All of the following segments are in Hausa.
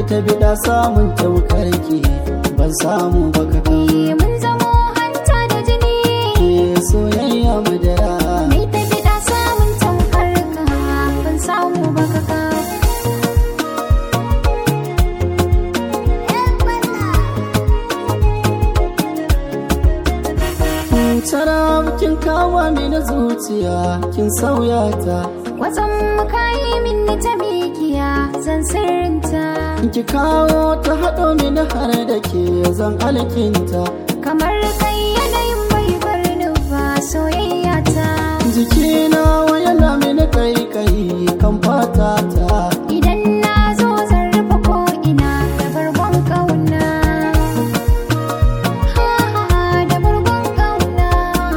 ta bida samun taukarki ban samu baka kan Eh, mun zamo hanta da jini ke soyayya madara Mai ta fiɗa samun tamkar ka ban samu ba ka ka. Tara kin kawo mini zuciya kin sauya ta Wasan makayi min ni ta mikiya zan sirrinta ki kawo ta haɗo mini har da ke zan alkinta kamar kai yanayin bai bar ni ba soyayya ta. jikina yana mini kai kai kan fata ta Idan na zo zan rufe ko ina da bargon ƙauna. Ha ha ha da bargon ƙauna.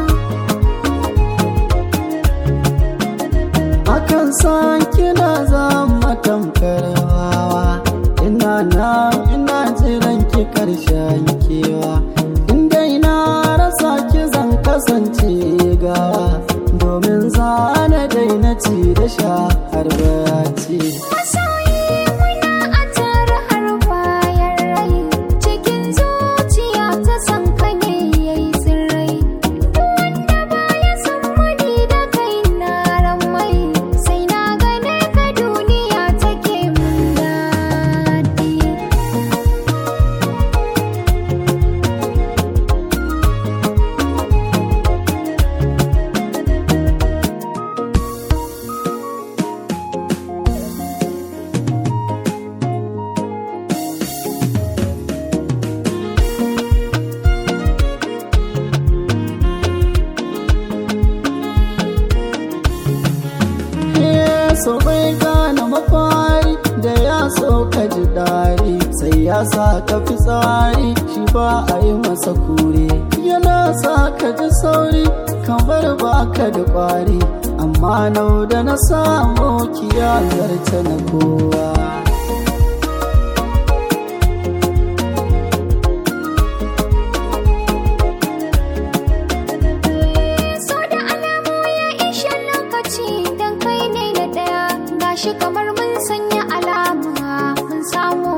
akan san kina zama tamkar wawa ina na ina jiran ki karshen kewa in dai na rasa ki zan kasance gawa domin zana daina ci da sha har baci Masoyi muna a tare har bayan rai cikin zuciya ta san ka ne yayi tsirrai wanda baya san wani da kai na ramai sai na gane ka duniya take mun daɗi so bai gane mafari da ya so ka ji dari sai ya sa ka fi tsari shi ba a yi masa kure yana sa ka ji sauri kamar ba ka da kwari amma nau da na samu kiyayar ta na kowa so da alamu ya ishe lokaci don kai ne na ɗaya gashi kamar mun sanya alama mun samu